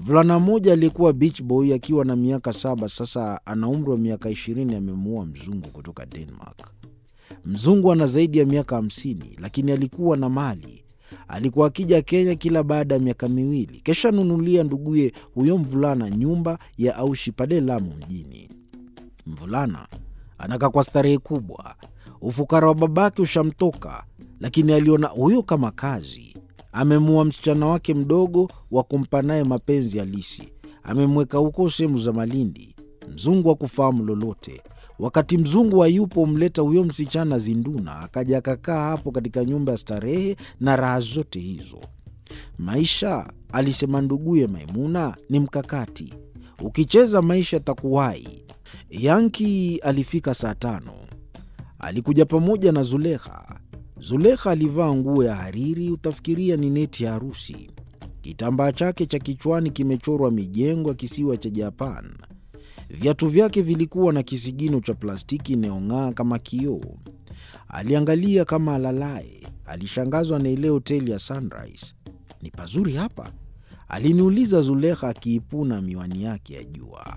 Mvulana mmoja aliyekuwa beach boy akiwa na miaka saba, sasa ana umri wa miaka ishirini, amemuoa mzungu kutoka Denmark. Mzungu ana zaidi ya miaka hamsini, lakini alikuwa na mali. Alikuwa akija Kenya kila baada ya miaka miwili, kisha nunulia nduguye huyo mvulana nyumba ya aushi pale Lamu mjini. Mvulana anakaa kwa starehe kubwa, ufukara wa babake ushamtoka, lakini aliona huyo kama kazi. Amemua msichana wake mdogo wa kumpa naye mapenzi halisi, amemweka huko sehemu za Malindi. Mzungu hakufahamu lolote. Wakati mzungu hayupo, humleta huyo msichana Zinduna, akaja akakaa hapo katika nyumba ya starehe na raha zote hizo. Maisha, alisema nduguye Maimuna, ni mkakati. Ukicheza maisha takuwai. Yanki alifika saa tano. Alikuja pamoja na Zulekha. Zulekha alivaa nguo ya hariri, utafikiria ni neti ya harusi. Kitambaa chake cha kichwani kimechorwa mijengo ya kisiwa cha Japan. Viatu vyake vilikuwa na kisigino cha plastiki inayong'aa kama kioo. Aliangalia kama alalaye. Alishangazwa na ile hoteli ya Sunrise. Ni pazuri hapa? Aliniuliza Zulekha akiipuna miwani yake ya jua.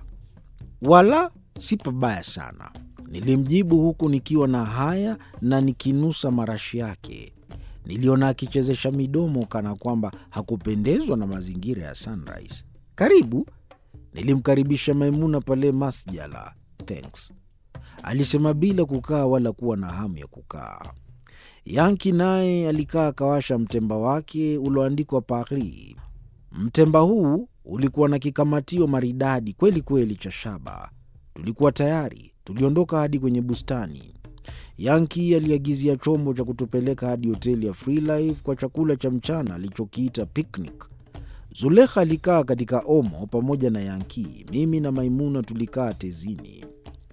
Wala si pabaya sana, nilimjibu huku nikiwa na haya na nikinusa marashi yake. Niliona akichezesha midomo kana kwamba hakupendezwa na mazingira ya Sunrise. Karibu, nilimkaribisha Maimuna pale masjala. Thanks, alisema bila kukaa wala kuwa na hamu ya kukaa. Yanki naye alikaa akawasha mtemba wake ulioandikwa Paris. Mtemba huu ulikuwa na kikamatio maridadi kweli kweli cha shaba. Tulikuwa tayari, tuliondoka hadi kwenye bustani. Yanki aliagizia chombo cha kutupeleka hadi hoteli ya Freelife kwa chakula cha mchana alichokiita picnic. Zulekha alikaa katika omo pamoja na Yanki. Mimi na Maimuna tulikaa tezini.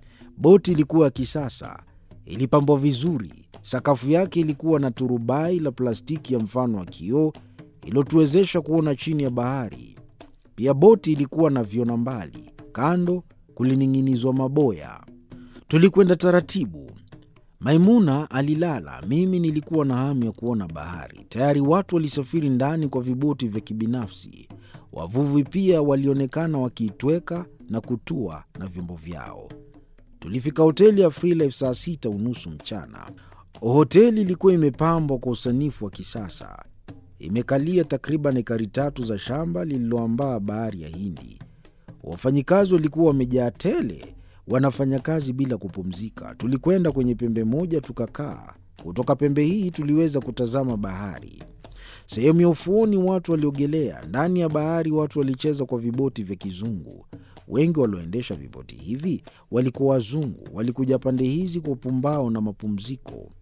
Boti ilikuwa ya kisasa, ilipambwa vizuri. Sakafu yake ilikuwa na turubai la plastiki ya mfano wa kioo iliyotuwezesha kuona chini ya bahari. Pia boti ilikuwa na viona mbali, kando kulining'inizwa maboya. Tulikwenda taratibu. Maimuna alilala, mimi nilikuwa na hamu ya kuona bahari. Tayari watu walisafiri ndani kwa viboti vya kibinafsi. Wavuvi pia walionekana wakiitweka na kutua na vyombo vyao. Tulifika hoteli ya Freelife saa sita unusu mchana. Hoteli ilikuwa imepambwa kwa usanifu wa kisasa, imekalia takriban ekari tatu za shamba lililoambaa bahari ya Hindi. Wafanyikazi walikuwa wamejaa tele, wanafanya kazi bila kupumzika. Tulikwenda kwenye pembe moja tukakaa. Kutoka pembe hii tuliweza kutazama bahari. Sehemu ya ufuoni watu waliogelea, ndani ya bahari watu walicheza kwa viboti vya kizungu. Wengi walioendesha viboti hivi walikuwa wazungu, walikuja pande hizi kwa upumbao na mapumziko.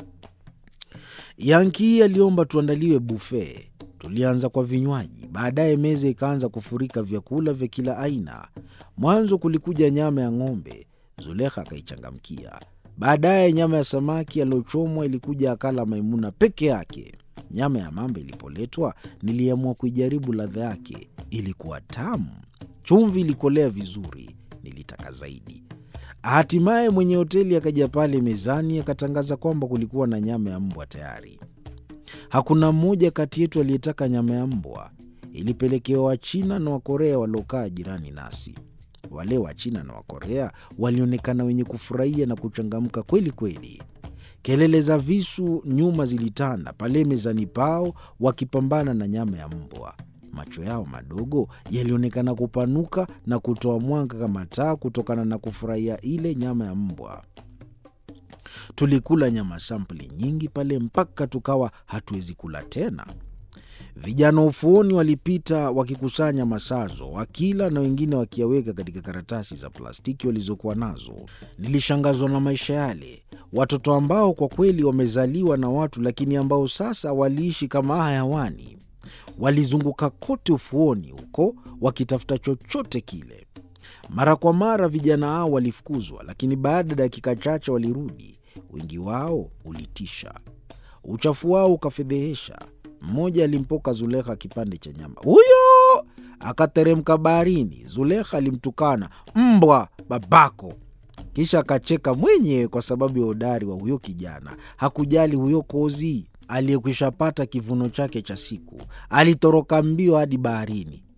Yanki aliomba tuandaliwe bufe. Tulianza kwa vinywaji, baadaye meza ikaanza kufurika vyakula vya kila aina. Mwanzo kulikuja nyama ya ng'ombe, Zulekha akaichangamkia. Baadaye nyama ya samaki aliyochomwa ilikuja, akala Maimuna peke yake. Nyama ya mamba ilipoletwa, niliamua kuijaribu ladha yake. Ilikuwa tamu, chumvi ilikolea vizuri, nilitaka zaidi. Hatimaye mwenye hoteli akaja pale mezani akatangaza kwamba kulikuwa na nyama ya mbwa tayari. Hakuna mmoja kati yetu aliyetaka nyama ya mbwa. Ilipelekewa Wachina na Wakorea waliokaa jirani nasi. Wale Wachina na Wakorea walionekana wenye kufurahia na kuchangamka kweli kweli. Kelele za visu nyuma zilitanda pale mezani pao, wakipambana na nyama ya mbwa. Macho yao madogo yalionekana kupanuka na kutoa mwanga kama taa kutokana na kufurahia ile nyama ya mbwa. Tulikula nyama sampuli nyingi pale mpaka tukawa hatuwezi kula tena. Vijana ufuoni walipita wakikusanya masazo, wakila na wengine wakiyaweka katika karatasi za plastiki walizokuwa nazo. Nilishangazwa na maisha yale, watoto ambao kwa kweli wamezaliwa na watu, lakini ambao sasa waliishi kama hayawani. Walizunguka kote ufuoni huko wakitafuta chochote kile. Mara kwa mara vijana hao walifukuzwa, lakini baada ya dakika chache walirudi. Wingi wao ulitisha, uchafu wao ukafedhehesha. Mmoja alimpoka Zulekha kipande cha nyama, huyo akateremka baharini. Zulekha alimtukana mbwa babako, kisha akacheka mwenyewe kwa sababu ya udari wa huyo kijana. Hakujali huyo kozi aliyekwishapata kivuno chake cha siku, alitoroka mbio hadi baharini. Wana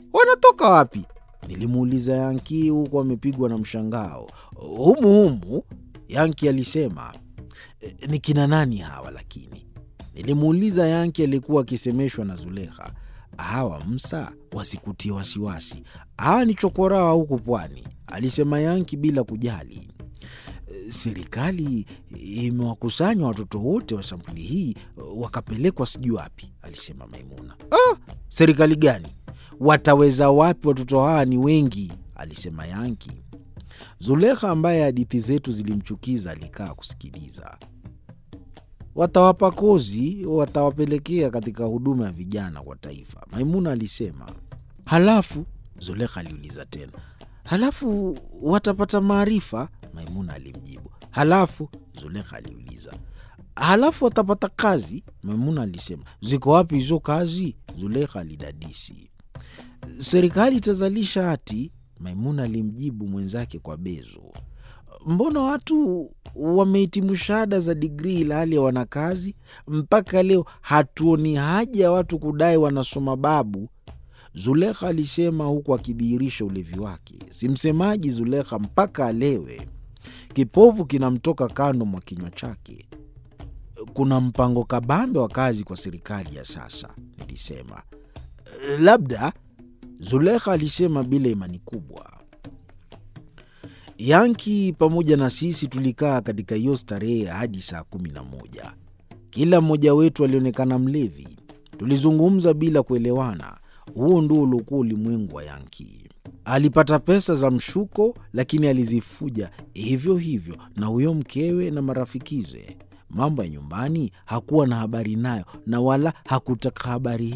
Umetoka wapi? Nilimuuliza Yanki huku amepigwa na mshangao. Humu humu, Yanki alisema. "E, ni kina nani hawa lakini? Nilimuuliza Yanki aliyekuwa akisemeshwa na Zulekha. Hawa Msa wasikutie wasiwasi, hawa ni chokoraa huku pwani, alisema Yanki bila kujali. "E, Serikali imewakusanya watoto wote wa sampuli hii wakapelekwa sijui wapi, alisema Maimuna. Ah, serikali gani? Wataweza wapi? Watoto hawa ni wengi, alisema Yanki. Zulekha ambaye hadithi zetu zilimchukiza alikaa kusikiliza. Watawapa kozi, watawapelekea katika huduma ya vijana kwa taifa, Maimuna alisema. Halafu Zulekha aliuliza tena, halafu watapata maarifa? Maimuna alimjibu. Halafu Zulekha aliuliza, halafu watapata kazi? Maimuna alisema. Ziko wapi hizo kazi? Zulekha alidadisi. Serikali itazalisha hati, Maimuna alimjibu mwenzake kwa bezo. Mbona watu wamehitimu shahada za digrii ilhali hawana kazi? Mpaka leo hatuoni haja ya watu kudai wanasoma babu, Zulekha alisema huku akidhihirisha ulevi wake. Si msemaji Zulekha mpaka alewe, kipovu kinamtoka kando mwa kinywa chake. Kuna mpango kabambe wa kazi kwa serikali ya sasa, nilisema. Labda, Zulekha alisema bila imani kubwa. Yanki pamoja na sisi tulikaa katika hiyo starehe hadi saa kumi na moja. Kila mmoja wetu alionekana mlevi. Tulizungumza bila kuelewana. Huo ndio uliokuwa ulimwengu wa Yanki. Alipata pesa za mshuko, lakini alizifuja hivyo hivyo na huyo mkewe na marafikize. Mambo ya nyumbani hakuwa na habari nayo, na wala hakutaka habari